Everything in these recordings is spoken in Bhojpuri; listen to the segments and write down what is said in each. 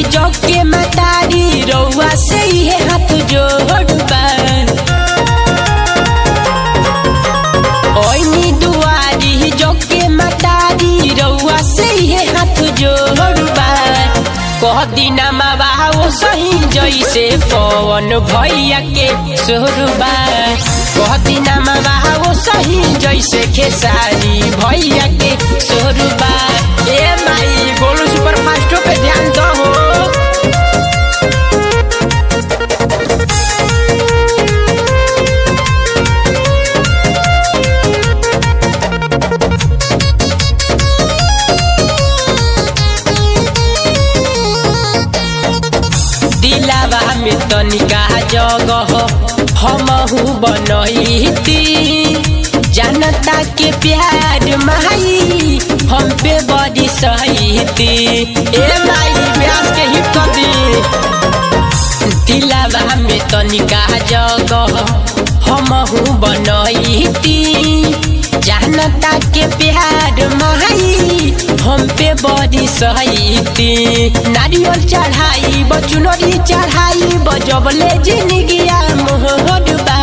जग के मतारी रउआ से ये हाथ जोड़बा ओइनी दुआरी जग के मतारी रउआ से ये हाथ जोड़बा कह दिना मावा ओ सही जैसे पवन भैया के सोरबा कह दिना मावा ओ सही जैसे खेसारी भैया के सोरबा ए माई गोलू सुपर फास्टो पे ध्यान दो हो दिलावा में तनिका जगह हमहू बनैती जनता के प्यार माई हम पे बड़ी सहीती ए माई व्यास के हिट कर दी दिलावा में तनिका जगह हमहू बनैती जनता के प्यार माई हम पे बड़ी सहीती नारियल चढ़ाई बचुनरी चढ़ाई बजबले जिंदगिया मोहरबा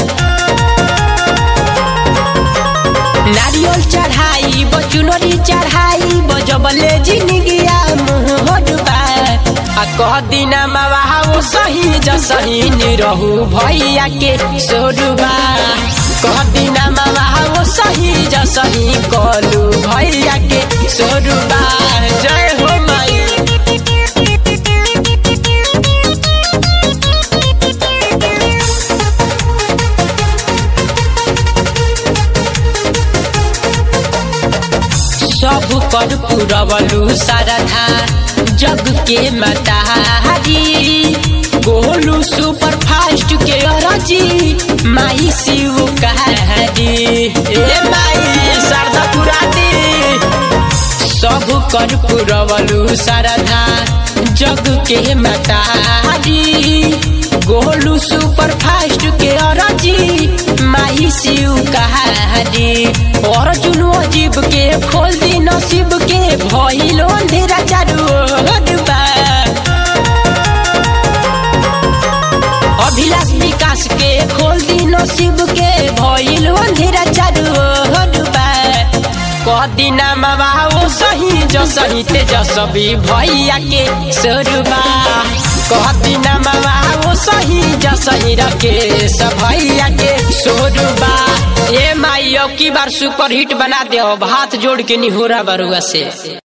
नारियल चढ़ाई बचुनरी चढ़ाई बजबले जिंदगिया मोहरबा आ कह दिना मावा वो सही जसही निरहु भैया के सोरुबा कह दिना मावा वो सही जसही कलू भैया के सोरुबा जय हो माई सब कर पुरवलू सारधा जग के मतारी गोलू सुपर फास्ट के अरजी माई शिव कहारी ए माई शारदा पुरानी सब कर पुरवलू सारधा जग के मतारी गोलू सुपर फास्ट के अरजी माही शिव कहारी और चुनो अजीब के खोल दी नसीब के भइलो अंधेरा चारू ओरबा। अभिलाष विकास के खोल दी नसीब के भइलो अंधेरा चारू ओरबा। कह दिना मावा वो सही जो सही तेजस्वी भैया के सोरुबा कह दिना मावा वो सही जो सही रखे सब भैया के सोरुबा ए माई अब की बार सुपर हिट बना दे हाथ जोड़ के निहोरा बरुआ से